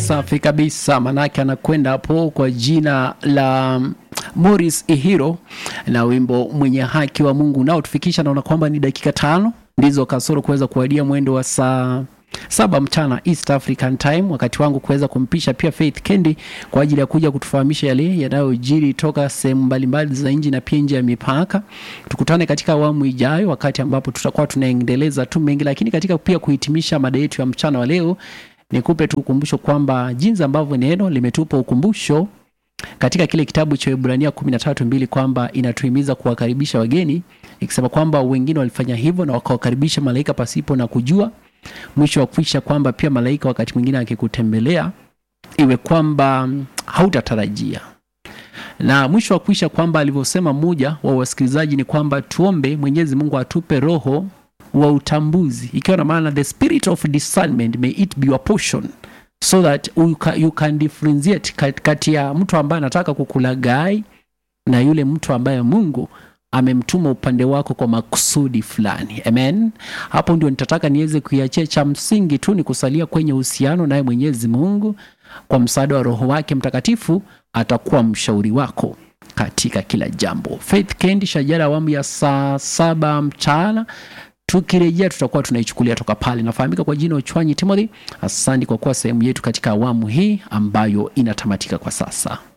safi kabisa, manake anakwenda hapo kwa jina la Morris Ihiro na wimbo mwenye haki wa Mungu nao tufikisha, naona kwamba ni dakika tano ndizo kasoro kuweza kuwadia mwendo wa saa saba mchana East African Time, wakati wangu kuweza kumpisha pia Faith Kendi kwa ajili ya kuja kutufahamisha yale yanayojiri toka sehemu mbalimbali za nchi na pia nje ya mipaka. Tukutane katika awamu ijayo, wakati ambapo tutakuwa tunaendeleza tu mengi, lakini katika pia kuhitimisha mada yetu ya mchana wa leo, nikupe tu ukumbusho kwamba jinsi ambavyo neno limetupa ukumbusho katika kile kitabu cha Ibrania 13:2 kwamba inatuhimiza kuwakaribisha wageni, ikisema kwamba wengine walifanya hivyo na wakawakaribisha malaika pasipo na kujua mwisho wa kuisha kwamba pia malaika wakati mwingine akikutembelea iwe kwamba hautatarajia na mwisho wa kuisha kwamba alivyosema mmoja wa wasikilizaji ni kwamba tuombe Mwenyezi Mungu atupe roho wa utambuzi, ikiwa na maana the spirit of discernment may it be your portion so that you can, you can differentiate kati ya mtu ambaye anataka kukulaghai na yule mtu ambaye Mungu amemtuma upande wako kwa makusudi fulani. Amen. Hapo ndio nitataka niweze kuiachia. Cha msingi tu ni kusalia kwenye uhusiano naye Mwenyezi Mungu. Kwa msaada wa Roho wake Mtakatifu atakuwa mshauri wako katika kila jambo. Faith Kendi, shajara awamu ya saa saba mchana. Tukirejea tutakuwa tunaichukulia toka pale. Nafahamika kwa jina Uchwanyi Timothy. Asante kwa kuwa sehemu yetu katika awamu hii ambayo inatamatika kwa sasa.